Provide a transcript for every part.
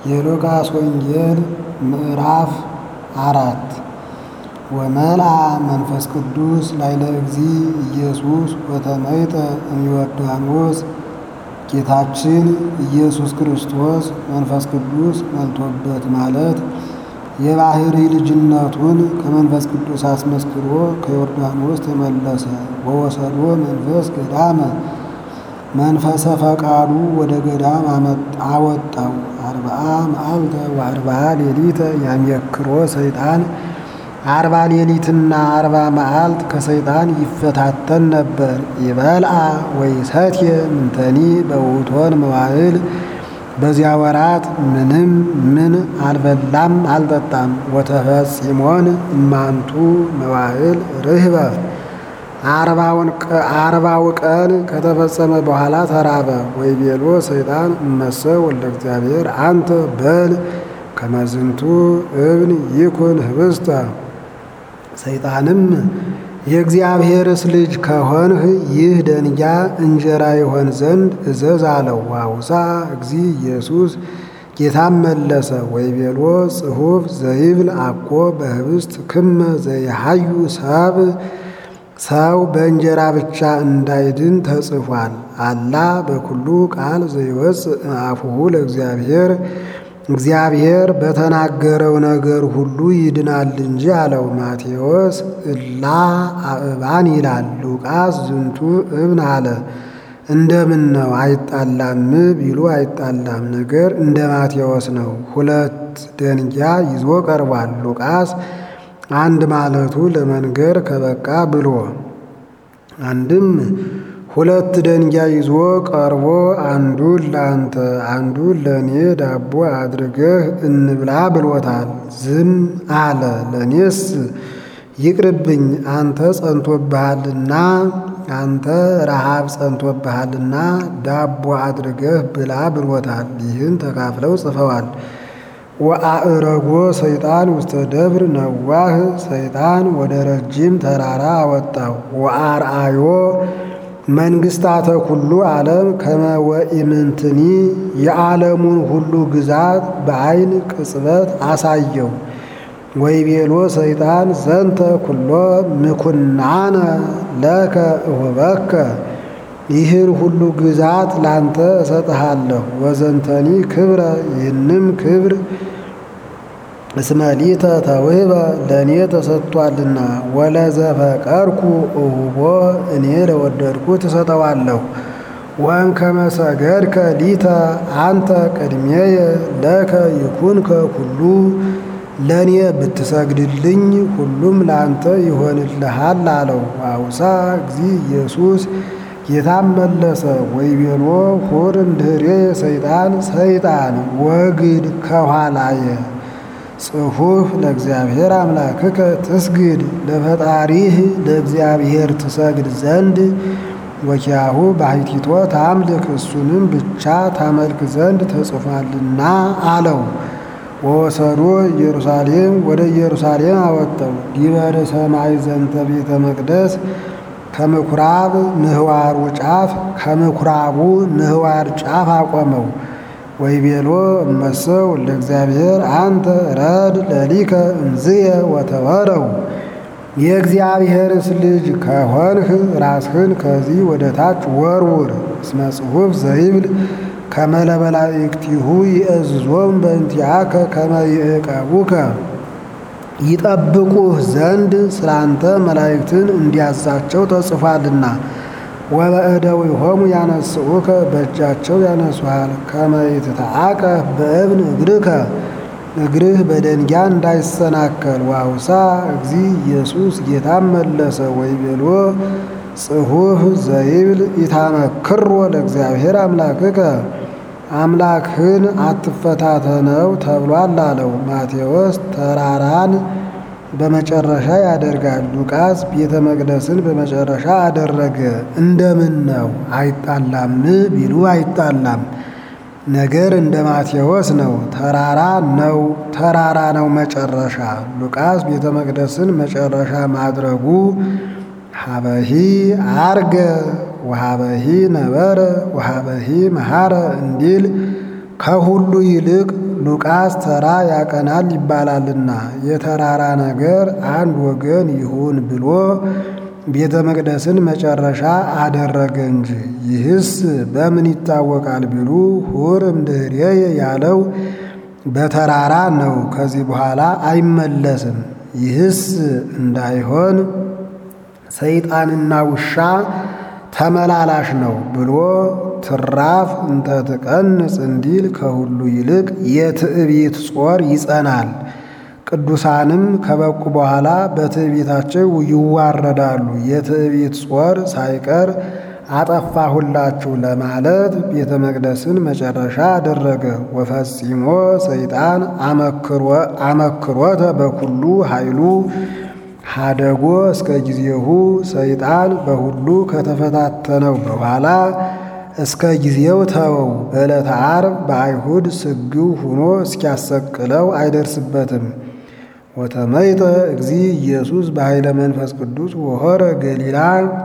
የሉቃስ ወንጌል ምዕራፍ አራት ወመልአ መንፈስ ቅዱስ ላዕለ እግዚእ ኢየሱስ ወተመይጠ እምዮርዳኖስ ጌታችን ኢየሱስ ክርስቶስ መንፈስ ቅዱስ መልቶበት ማለት የባሕሪ ልጅነቱን ከመንፈስ ቅዱስ አስመስክሮ ከዮርዳኖስ ተመለሰ። ወወሰዶ መንፈስ ገዳመ መንፈሰ ፈቃዱ ወደ ገዳም አወጣው። አርብዓ መዓልተ ወአርብዓ ሌሊተ ያሜክሮ ሰይጣን አርባ ሌሊትና አርባ መዓልት ከሰይጣን ይፈታተን ነበር። ይበልዓ ወይሰትየ ምንተኒ በውእቶን መዋዕል በዚያ ወራት ምንም ምን አልበላም አልጠጣም። ወተፈጺሞን እማንቱ መዋዕል ርህበ አርባው ቀን ከተፈጸመ በኋላ ተራበ። ወይቤሎ ሰይጣን እመሰ ወልደ እግዚአብሔር አንተ በል ከመዝንቱ እብን ይኩን ህብስተ ሰይጣንም የእግዚአብሔርስ ልጅ ከሆንህ ይህ ደንጊያ እንጀራ ይሆን ዘንድ እዘዝ አለው። ዋውሳ እግዚእ ኢየሱስ ጌታም መለሰ ወይቤሎ ጽሑፍ ዘይብል አኮ በህብስት ክመ ዘይሃዩ ሰብ ሰው በእንጀራ ብቻ እንዳይድን ተጽፏል። አላ በኩሉ ቃል ዘይወፅእ አፉሁ ለእግዚአብሔር እግዚአብሔር በተናገረው ነገር ሁሉ ይድናል እንጂ አለው። ማቴዎስ እላ አእባን ይላል። ሉቃስ ዝንቱ እብን አለ። እንደምን ነው አይጣላም ቢሉ አይጣላም፣ ነገር እንደ ማቴዎስ ነው። ሁለት ደንጊያ ይዞ ቀርቧል። ሉቃስ አንድ ማለቱ ለመንገር ከበቃ ብሎ አንድም ሁለት ደንጊያ ይዞ ቀርቦ አንዱን ለአንተ አንዱን ለእኔ ዳቦ አድርገህ እንብላ ብሎታል። ዝም አለ። ለእኔስ ይቅርብኝ አንተ ጸንቶብሃልና አንተ ረሃብ ጸንቶብሃልና ዳቦ አድርገህ ብላ ብሎታል። ይህን ተካፍለው ጽፈዋል። ወአእረጎ ሰይጣን ውስተ ደብር ነዋህ ሰይጣን ወደ ረጅም ተራራ አወጣው። ወአርአዮ መንግስታተ ኩሉ ዓለም ከመ ወኢምንትኒ የዓለሙን ሁሉ ግዛት በዐይን ቅጽበት አሳየው። ወይቤሎ ሰይጣን ዘንተ ኩሎ ምኩናነ ለከ እሁበከ ይህን ሁሉ ግዛት ላንተ እሰጥሃለሁ። ወዘንተኒ ክብረ ይህንም ክብር እስመሊተ ተውህበ ለእኔ ተሰጥቷልና ወለዘፈቀርኩ እሁቦ እኔ ለወደድኩ ትሰጠዋለሁ። ወእንከመ ሰገድከ ሊተ አንተ ቅድሜየ ለከ ይኩንከ ኩሉ ለእኔ ብትሰግድልኝ ሁሉም ለአንተ ይሆንልሃል አለው። አውሳ እግዚእ ኢየሱስ ጌታም መለሰ ወይቤሎ ሁር እምድኅሬ ሰይጣን ሰይጣን ወግድ ከኋላየ ጽሑፍ ለእግዚአብሔር አምላክከ ትስግድ ለፈጣሪህ ለእግዚአብሔር ትሰግድ ዘንድ ወኪያሁ ባሕቲቶ ታምልክ እሱንም ብቻ ታመልክ ዘንድ ተጽፏልና አለው። ወወሰዶ ኢየሩሳሌም ወደ ኢየሩሳሌም አወጣው። ዲበረ ሰማይ ዘንተ ቤተ መቅደስ ከምኩራብ ምህዋሩ ጫፍ ከምኩራቡ ምህዋር ጫፍ አቆመው። ወይቤሎ እመሰው ለእግዚአብሔር አንተ ረድ ለሊከ እምዝየ ወተወረው የእግዚአብሔርስ ልጅ ከሆንህ ራስህን ከዚህ ወደ ታች ወርውር። እስመ ጽሑፍ ዘይብል ከመ ለመላእክቲሁ ይእዝዞም በእንቲአከ ከመ ይዕቀቡከ ይጠብቁህ ዘንድ ስላንተ መላእክትን እንዲያዛቸው ተጽፏልና። ወበእደዊሆሙ ያነስኡከ በእጃቸው ያነሱሃል። ከመ ይትተዓቀፍ በእብን እግርከ እግርህ በደንጊያ እንዳይሰናከል። ዋውሳ እግዚእ ኢየሱስ ጌታም መለሰ ወይቤሎ ጽሑፍ ዘይብል ኢታመክሮ ለእግዚአብሔር አምላክከ አምላክህን አትፈታተነው ተብሏል አለው። ማቴዎስ ተራራን በመጨረሻ ያደርጋል። ሉቃስ ቤተ መቅደስን በመጨረሻ አደረገ። እንደምን ነው አይጣላም ቢሉ አይጣላም፣ ነገር እንደ ማቴዎስ ነው። ተራራ ነው ተራራ ነው መጨረሻ። ሉቃስ ቤተ መቅደስን መጨረሻ ማድረጉ ሀበሂ አርገ ወሀበሂ ነበረ ወሀበሂ መሐረ እንዲል ከሁሉ ይልቅ ሉቃስ ተራ ያቀናል ይባላልና የተራራ ነገር አንድ ወገን ይሁን ብሎ ቤተ መቅደስን መጨረሻ አደረገ እንጂ። ይህስ በምን ይታወቃል ቢሉ ሁር እምድኅሬየ ያለው በተራራ ነው። ከዚህ በኋላ አይመለስም። ይህስ እንዳይሆን ሰይጣንና ውሻ ተመላላሽ ነው ብሎ ትራፍ እንተ ትቀንጽ እንዲል ከሁሉ ይልቅ የትዕቢት ጾር ይጸናል። ቅዱሳንም ከበቁ በኋላ በትዕቢታቸው ይዋረዳሉ። የትዕቢት ጾር ሳይቀር አጠፋሁላችሁ ለማለት ቤተ መቅደስን መጨረሻ አደረገ። ወፈጺሞ ሰይጣን አመክሮተ በኩሉ ኃይሉ ሀደጎ እስከ ጊዜሁ ሰይጣን በሁሉ ከተፈታተነው በኋላ እስከ ጊዜው ተወው። በዕለተ ዓርብ በአይሁድ ስግው ሆኖ እስኪያሰቅለው አይደርስበትም። ወተመይጠ እግዚ ኢየሱስ በኃይለ መንፈስ ቅዱስ ወሆረ ገሊላ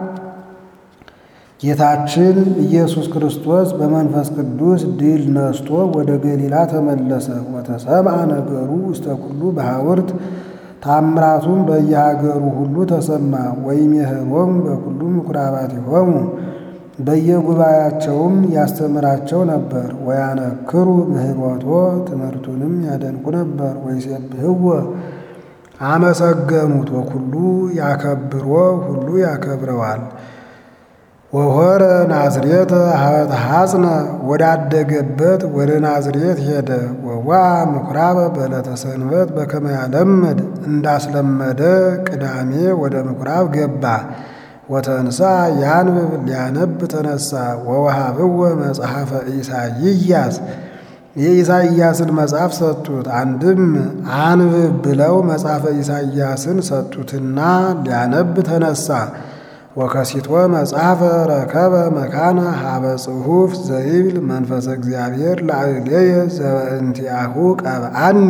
ጌታችን ኢየሱስ ክርስቶስ በመንፈስ ቅዱስ ድል ነስቶ ወደ ገሊላ ተመለሰ። ወተሰምዐ ነገሩ ውስተ ኩሉ በሐውርት ታምራቱም በየሀገሩ ሁሉ ተሰማ። ወይሜህሮሙ በኩሉ ምኵራባቲሆሙ በየጉባኤያቸውም ያስተምራቸው ነበር። ወያነክሩ ምህሮቶ ትምህርቱንም ያደንቁ ነበር። ወይሴብሕዎ አመሰገኑት። ወኩሉ ያከብሮ ሁሉ ያከብረዋል። ወሆረ ናዝሬተ ሀበተ ሐጽነ ወዳደገበት ወደ ናዝሬት ሄደ። ወዋ ምኵራበ በዕለተ ሰንበት በከመ ያለምድ እንዳስለመደ ቅዳሜ ወደ ምኵራብ ገባ። ወተንሳ ያንብብ ሊያነብ ተነሳ። ወወሃብዎ መጽሐፈ ኢሳይያስ የኢሳይያስን መጽሐፍ ሰጡት። አንድም አንብብ ብለው መጽሐፈ ኢሳይያስን ሰጡትና ሊያነብ ተነሳ። ወከሲቶ መጽሐፈ ረከበ መካነ ሀበ ጽሑፍ ዘይብል መንፈሰ እግዚአብሔር ላዕሌየ ዘበእንቲአሁ ቀብአኒ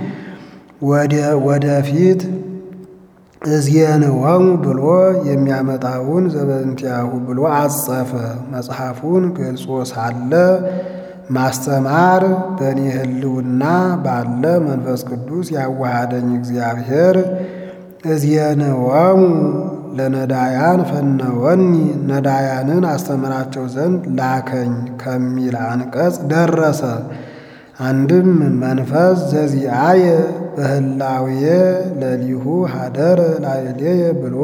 ወደፊት እዝየንወሙ ብሎ የሚያመጣውን ዘበእንቲአሁ ብሎ አጸፈ። መጽሐፉን ገልጾ ሳለ ማስተማር በእኔ ሕልውና ባለ መንፈስ ቅዱስ ያዋሃደኝ እግዚአብሔር እዝየንወሙ ለነዳያን ፈነወኒ ነዳያንን አስተምራቸው ዘንድ ላከኝ ከሚል አንቀጽ ደረሰ። አንድም መንፈስ ዘዚአየ በህላዌየ ለሊሁ ሀደረ ላዕሌየ ብሎ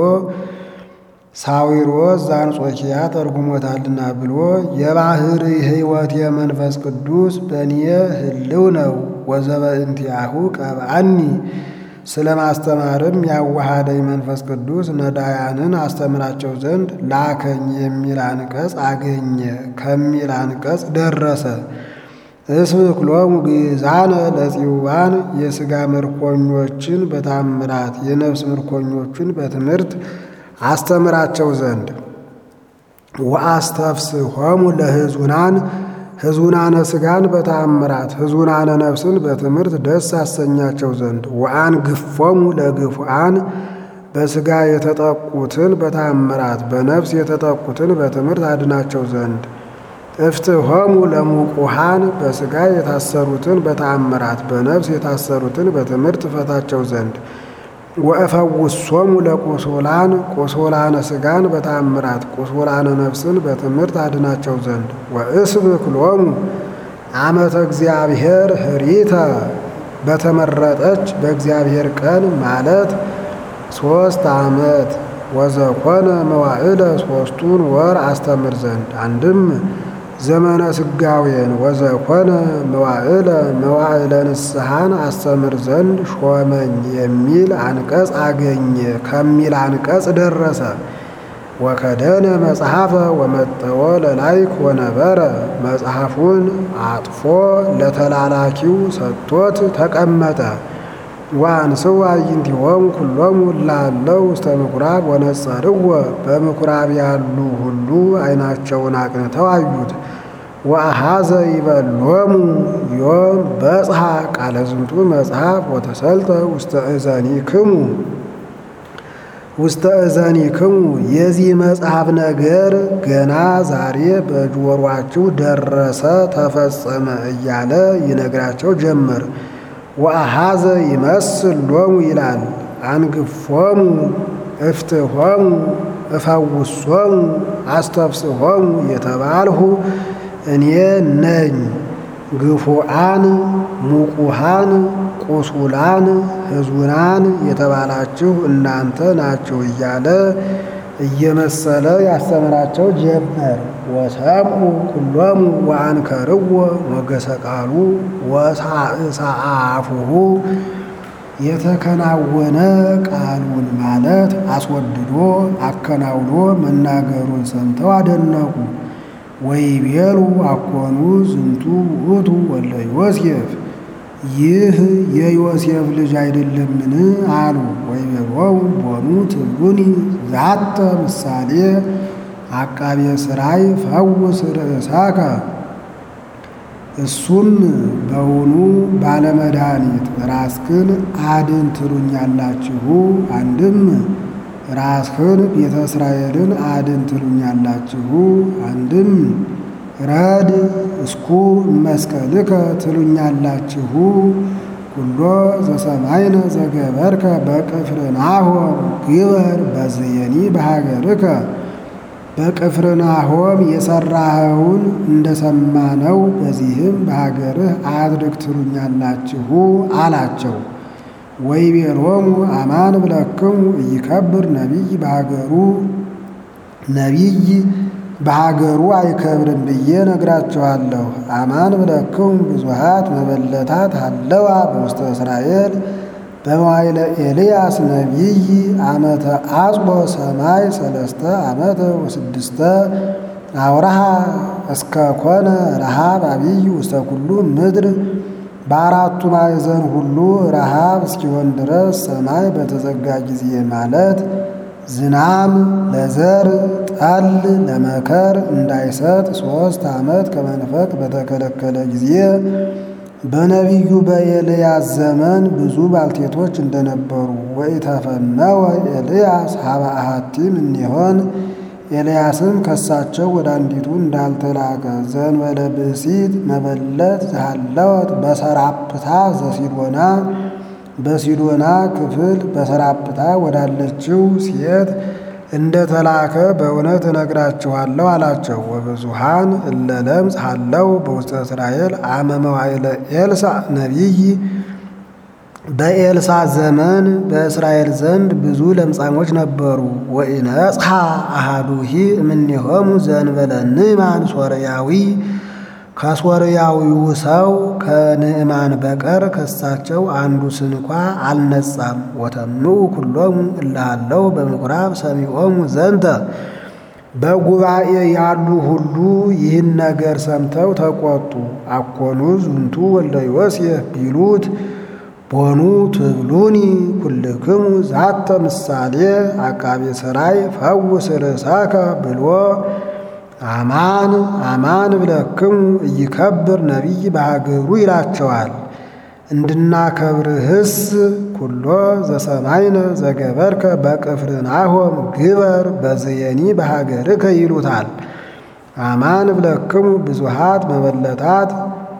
ሳዊሮስ ዘአንጾኪያ ተርጉሞታልና ብሎ የባህር ሕይወት የመንፈስ ቅዱስ በእኔ ህልው ነው። ወዘበእንቲአሁ ቀብአኒ ስለ ማስተማርም ያዋሃደኝ መንፈስ ቅዱስ ነዳያንን አስተምራቸው ዘንድ ላከኝ የሚል አንቀጽ አገኘ ከሚል አንቀጽ ደረሰ። እስብክሎሙ ግእዛነ ለጽዋን የሥጋ ምርኮኞችን በታምራት የነፍስ ምርኮኞችን በትምህርት አስተምራቸው ዘንድ ወአስተፍስሖሙ ለሕዙናን ሕዙናነ ሥጋን በተአምራት ሕዙናነ ነፍስን በትምህርት ደስ አሰኛቸው ዘንድ ወአንግፎሙ ለግፉአን በሥጋ የተጠቁትን በተአምራት በነፍስ የተጠቁትን በትምህርት አድናቸው ዘንድ እፍትሖሙ ለሙቁሃን በሥጋ የታሰሩትን በተአምራት በነፍስ የታሰሩትን በትምህርት ፈታቸው ዘንድ ወእፈውሶሙ ለቁሱላን ቁሱላነ ሥጋን በተአምራት ቁሱላነ ነፍስን በትምህርት አድናቸው ዘንድ ወእስብክሎሙ ዓመተ እግዚአብሔር ህሪተ በተመረጠች በእግዚአብሔር ቀን ማለት ሦስት ዓመት ወዘኮነ መዋዕለ ሦስቱን ወር አስተምር ዘንድ አንድም ዘመነ ስጋዌን ወዘኮነ መዋዕለ መዋዕለ ንስሐን አስተምር ዘንድ ሾመኝ የሚል አንቀጽ አገኘ ከሚል አንቀጽ ደረሰ። ወከደነ መጽሐፈ ወመጠወ ለላይክ ወነበረ መጽሐፉን አጥፎ ለተላላኪው ሰጥቶት ተቀመጠ። ወአንስው አዕይንቲሆሙ ኩሎሙ ላለው ውስተ ምኵራብ ወነጸርዎ በምኵራብ ያሉ ሁሉ ዓይናቸውን አቅንተው አዩት። ወአኀዘ ይበሎሙ ዮም በጽሐ ቃለ ዝንቱ መጽሐፍ ወተሰልጠ ውስተ እዘኒክሙ ውስተ እዘኒክሙ የዚህ መጽሐፍ ነገር ገና ዛሬ በጆሮአችሁ ደረሰ ተፈጸመ እያለ ይነግራቸው ጀመር። ወአሃዘ ይመስል ሎሙ ይላል አንግፎሙ እፍትሆሙ እፈውሶሙ አስተፍስሆሙ የተባልሁ እኔ ነኝ። ግፉአን ሙቁሃን ቁሱላን ሕዙናን የተባላችሁ እናንተ ናችሁ እያለ እየመሰለ ያስተምራቸው ጀመር። ወሰምዑ ኩሎሙ ወአንከርዎ ሞገሰ ቃሉ ወሳእሳአፉሁ የተከናወነ ቃሉን ማለት አስወድዶ አከናውኖ መናገሩን ሰምተው አደነቁ። ወይቤሉ አኮኑ ዝንቱ ውእቱ ወለ ዮሴፍ ይህ የዮሴፍ ልጅ አይደለምን? አሉ። ወይቤሎሙ ቦኑ ትብሉኒ ዛተ ምሳሌ አቃቤ ሥራይ ፈውስ ርእሳከ እሱም በውኑ ባለመድኃኒት ራስክን አድን ትሉኛላችሁ። አንድም ራስህን ቤተ እስራኤልን አድን ትሉኛላችሁ። አንድም ረድ እስኩ መስቀልከ ትሉኛላችሁ። ኩሎ ዘሰማይነ ዘገበርከ በቅፍርናሆም ግበር በዝየኒ በሀገርከ በቅፍርናሆም የሠራኸውን እንደሰማነው በዚህም በሀገርህ አድርግ ትሉኛላችሁ አላቸው። ወይቤሎሙ አማን ብለክሙ ኢይከብር ነቢይ በሀገሩ ነቢይ በሀገሩ አይከብርም ብዬ ነግራችኋለሁ። አማን ብለክሙ ብዙሃት መበለታት አለዋ በውስተ እስራኤል በመዋይለ ኤልያስ ነቢይ ዓመተ አጽቦ ሰማይ ሰለስተ ዓመተ ወስድስተ አውራሃ እስከ ኮነ ረሃብ አብይ ውስተ ኩሉ ምድር በአራቱ ማዕዘን ሁሉ ረሃብ እስኪሆን ድረስ ሰማይ በተዘጋ ጊዜ ማለት ዝናም ለዘር ጠል ለመከር እንዳይሰጥ ሦስት ዓመት ከመንፈቅ በተከለከለ ጊዜ በነቢዩ በኤልያስ ዘመን ብዙ ባልቴቶች እንደነበሩ ወኢተፈነወ ኤልያስ ሀበ አሐቲም እኒሆን ኤልያስም ከሳቸው ወደ አንዲቱ እንዳልተላከ ዘንበለ ብእሲት መበለት ዘሃለወት በሰራፕታ ዘሲዶና በሲዶና ክፍል በሰራፕታ ወዳለችው ሴት እንደተላከ በእውነት እነግራችኋለሁ አላቸው። ወብዙሃን እለ ለምጽ ሃለው በውስተ እስራኤል አመ መዋዕለ ኤልሳዕ ነቢይ በኤልሳ ዘመን በእስራኤል ዘንድ ብዙ ለምጻሞች ነበሩ። ወኢነጽሐ አሃዱሂ እምኔሆሙ ዘእንበለ ንዕማን ሶርያዊ ከሶርያዊው ሰው ከንዕማን በቀር ከሳቸው አንዱ ስንኳ አልነጻም። ወተምኡ ኩሎሙ እላሃለው በምኩራብ ሰሚዖሙ ዘንተ በጉባኤ ያሉ ሁሉ ይህን ነገር ሰምተው ተቆጡ። አኮኑ ዝንቱ ወልደ ዮሴፍ ቢሉት ቦኑ ትብሉኒ ኩልክሙ ዛተ ምሳሌ አቃቤ ሠራይ ፈውስ ርእሳከ ብሎ አማን አማን ብለክሙ ኢይከብር ነቢይ በሀገሩ ይላቸዋል። እንድናከብርህስ ኩሎ ዘሰማይነ ዘገበርከ በቅፍርናሆም ግበር በዝየኒ በሀገርከ ይሉታል። አማን ብለክሙ ብዙሃት መበለታት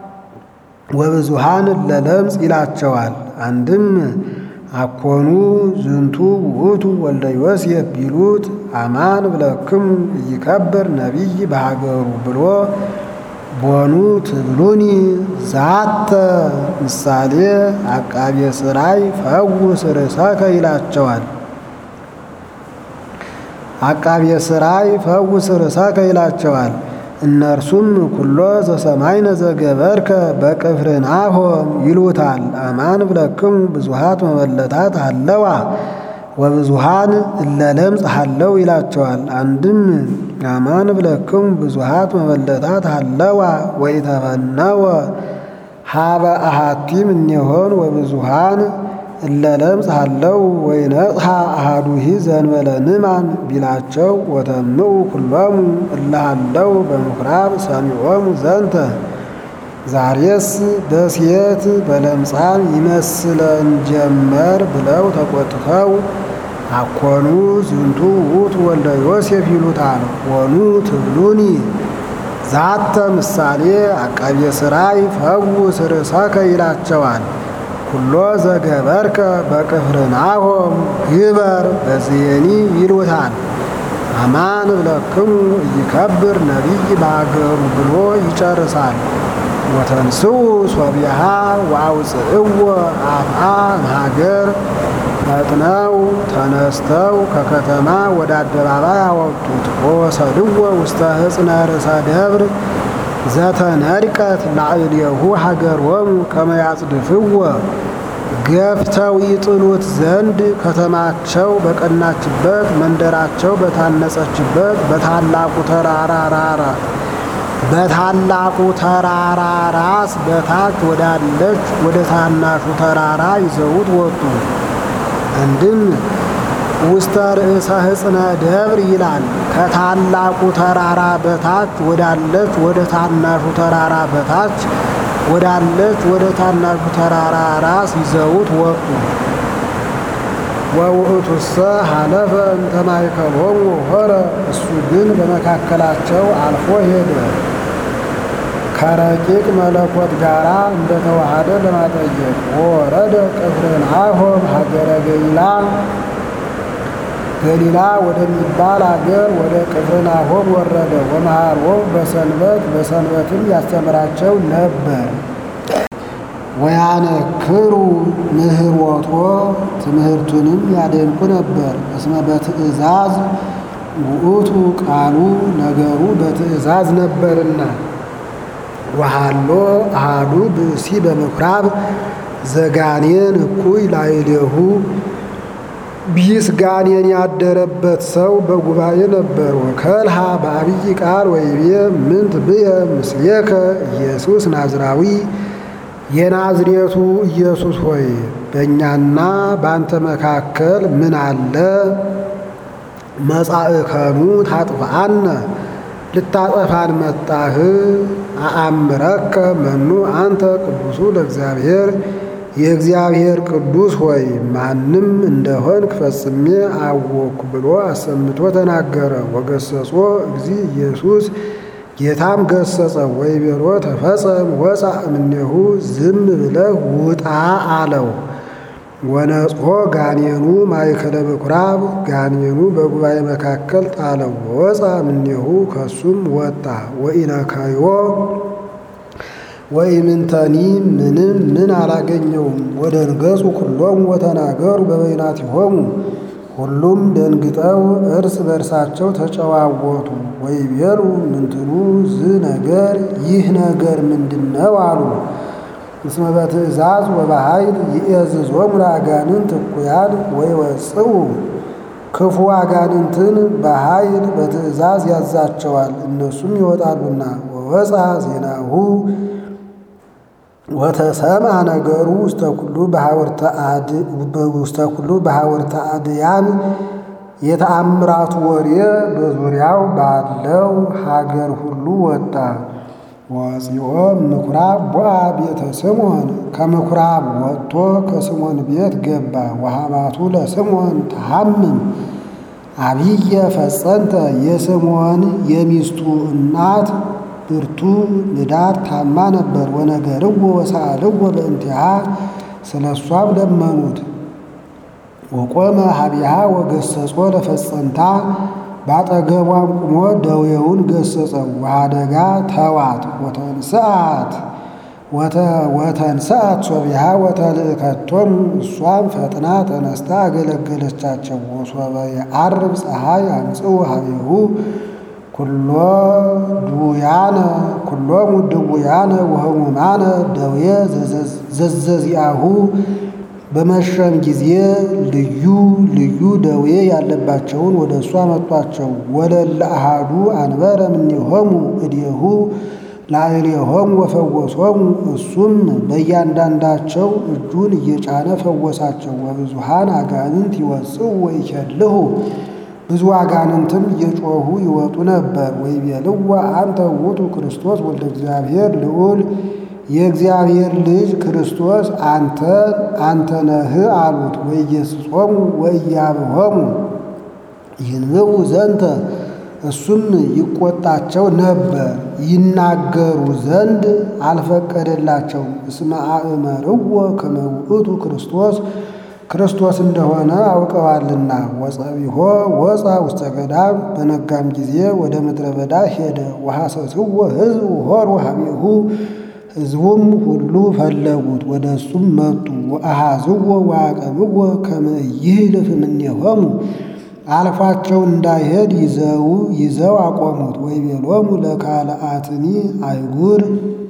ወብዙሃን ለለምጽ ይላቸዋል። አንድም አኮኑ ዝንቱ ውእቱ ወልደ ዮሴፍ ቢሉት አማን ብለክሙ ኢይከብር ነቢይ በሀገሩ ብሎ ቦኑ ትብሉኒ ዛተ ምሳሌ አቃቤ ሥራይ ፈውስ ርእሰከ ይላቸዋል። አቃቤ ሥራይ ፈውስ ርእሰከ ይላቸዋል። እነርሱም ኩሎ ዘሰማይነ ዘገበርከ በቅፍርናሆም ይሉታል። አማን ብለክሙ ብዙሃት መበለታት አለዋ ወብዙሃን እለ ለምጽ ሃለው ይላቸዋል። አንድም አማን ብለክሙ ብዙሃት መበለታት አለዋ ወኢተፈነወ ሀበ አሐቲም እኔሆን ወብዙሃን እለ ለምጽ ሃለው ወይነጽሐ አሃዱሂ ዘእንበለ ንዕማን ቢላቸው ወተምኡ ኩሎሙ እለ ሃለው በምኩራብ ሰሚዖሙ ዘንተ ዛሬስ በሴት በለምጻም ይመስለን ጀመር ብለው ተቆጥተው አኮኑ ዝንቱ ውእቱ ወልደ ዮሴፍ ይሉታል። ወኑ ትብሉኒ ዛተ ምሳሌ አቃቤ ሥራይ ፈውስ ርእሰከ ይላቸዋል። ኩሎ ዘገበርከ በቅፍርናሆም ግበር በዝየኒ ይሉታል። አማን እብለክሙ ኢይከብር ነቢይ በአገሩ ብሎ ይጨርሳል። ወተንስኡ ሶቢሃ ወአውፅእዎ አፍአ እምሀገር ፈጥነው ተነስተው ከከተማ ወደ አደባባይ አወጡት። ወወሰድዎ ውስተ ሕፅነ ርእሰ ደብር ዘተነድቀት ላዕሌሁ ሀገሮሙ ከመ ያጽድፍዎ ገፍተው ይጥሉት ዘንድ ከተማቸው በቀናችበት መንደራቸው በታነጸችበት በታላቁ ተራራራ በታላቁ ተራራ ራስ በታች ወዳለች ወደ ታናሹ ተራራ ይዘውት ወጡ። አንድም ውስተ ርእሰ ሕፅነ ደብር ይላል። ከታላቁ ተራራ በታች ወዳለች ወደ ታናሹ ተራራ በታች ወዳለች ወደ ታናሹ ተራራ ራስ ይዘውት ወጡ። ወውእቱሰ ሀለፈ እንተ ማእከሎሙ ሆረ፣ እሱ ግን በመካከላቸው አልፎ ሄደ። ከረቂቅ መለኮት ጋራ እንደተዋሃደ ለማጠየቅ ወረደ ቅፍርናሆም ሀገረ ገሊላ ገሊላ ወደሚባል አገር ወደ ቅፍርናሆም ወረደ። ወመሃሮም በሰንበት በሰንበትም ያስተምራቸው ነበር። ወያነክሩ ምህሮቶ ትምህርቱንም ያደንቁ ነበር። እስመ በትእዛዝ ውእቱ ቃሉ ነገሩ በትእዛዝ ነበርና። ወሃሎ አሃዱ ብእሲ በምኵራብ ዘጋኔን እኩይ ላዕሌሁ ቢስ ጋኔን ያደረበት ሰው በጉባኤ ነበር። ወከልሃ በአብይ ቃል ወይቤ ምንት ብየ ምስሌከ ኢየሱስ ናዝራዊ የናዝሬቱ ኢየሱስ ሆይ በእኛና በአንተ መካከል ምን አለ? መጻእከኑ ታጥፍአነ ልታጠፋን መጣህ? አአምረከ መኑ አንተ ቅዱሱ ለእግዚአብሔር የእግዚአብሔር ቅዱስ ሆይ ማንም እንደሆንክ ፈጽሜ አወኩ ብሎ አሰምቶ ተናገረ። ወገሰጾ እግዚ ኢየሱስ ጌታም ገሰጸ። ወይቤሎ ተፈጸም ወፃ እምኔሁ ዝም ብለህ ውጣ አለው። ወነጽሖ ጋኔኑ ማእከለ ምኵራብ ጋኔኑ በጉባኤ መካከል ጣለው። ወፃ እምኔሁ ከሱም ወጣ። ወኢነካዮ ወኢምንተኒ ምንም ምን አላገኘውም። ወደንገጹ ኩሎሙ ወተናገሩ በበይናቲሆሙ ሁሉም ደንግጠው እርስ በእርሳቸው ተጨዋወቱ። ወይቤሉ ምንትኑ ዝ ነገር ይህ ነገር ምንድን ነው አሉ። እስመ በትእዛዝ ወበኃይል ይእዝዞሙ ለአጋንንት እኩያን ወይወጽኡ ክፉ አጋንንትን በኃይል በትእዛዝ ያዛቸዋል፣ እነሱም ይወጣሉና። ወወፃ ዜናሁ ወተሰምዐ ነገሩ ውስተ ኩሉ በሐወርተ አድያም የተአምራቱ ወሬ በዙሪያው ባለው ሀገር ሁሉ ወጣ። ወፂኦ ምኵራብ ቦአ ቤተ ስምዖን ከምኵራብ ወጥቶ ከስምዖን ቤት ገባ። ወሐማቱ ለስምዖን ተሐምም አብየ ፈጸንተ የስምዖን የሚስቱ እናት ብርቱ ንዳድ ታማ ነበር። ወነገርዎ ወሰአልዎ በእንቲሃ ስለ እሷም ለመኑት። ወቆመ ሀቢሃ ወገሰጾ ለፈጸንታ ባጠገቧም ቁሞ ደዌውን ገሰጸው። ወአደጋ ተዋት ወተንስአት ወተንስአት ሶቢሃ ወተልእከቶሙ እሷም ፈጥና ተነስታ አገለገለቻቸው። ወሶበ የዐርብ ፀሐይ አምጽኡ ሀቤሁ ኩሎ ድውያነ ኩሎሙ ድውያነ ወህሙማነ ደዌ ዘዘዚአሁ በመሸም ጊዜ ልዩ ልዩ ደዌ ያለባቸውን ወደ እሱ አመጧቸው። ወለለ አሃዱ አንበረ እምኔሆሙ እዴሁ ላዕሌሆሙ ወፈወሶሙ እሱም በእያንዳንዳቸው እጁን እየጫነ ፈወሳቸው። ወብዙሃን አጋንንት ይወጽኡ ወይኬልሁ ብዙ አጋንንትም እየጮኹ ይወጡ ነበር። ወይቤልዋ አንተ ውእቱ ክርስቶስ ወልደ እግዚአብሔር ልዑል የእግዚአብሔር ልጅ ክርስቶስ አንተ አንተ ነህ አሉት። ወኢየሱሶሙ ወኢያብሆሙ ይንብቡ ዘንተ እሱም ይቆጣቸው ነበር፣ ይናገሩ ዘንድ አልፈቀደላቸውም። እስመ አእመርዎ ከመ ውእቱ ክርስቶስ ክርስቶስ እንደሆነ አውቀዋልና። ወጸቢሖ ወፃ ውስተ ገዳም በነጋም ጊዜ ወደ ምድረ በዳ ሄደ። ወሐሰስዎ ሕዝብ ሆር ወሃቤሁ ሕዝቡም ሁሉ ፈለጉት፣ ወደ እሱም መጡ። ወአሃዝዎ ወአቀብዎ ከመ ይህልፍ እምኔሆሙ አልፏቸው እንዳይሄድ ይዘው ይዘው አቆሙት። ወይቤሎሙ ለካልአትኒ አይጉር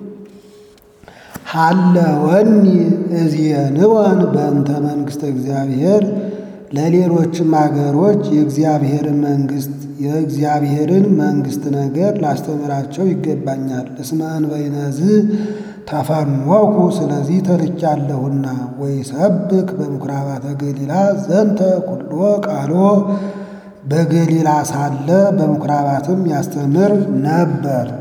ሀለወኒ እዝየንወን በእንተ መንግሥተ እግዚአብሔር ለሌሎችም አገሮች የእግዚአብሔርን መንግሥት የእግዚአብሔርን መንግሥት ነገር ላስተምራቸው ይገባኛል። እስመ እንበይነዝ ተፈንወኩ ስለዚህ ተልቻለሁና። ወይሰብክ በምኵራባተ ገሊላ ዘንተ ኩሎ ቃሎ በገሊላ ሳለ በምኵራባትም ያስተምር ነበር።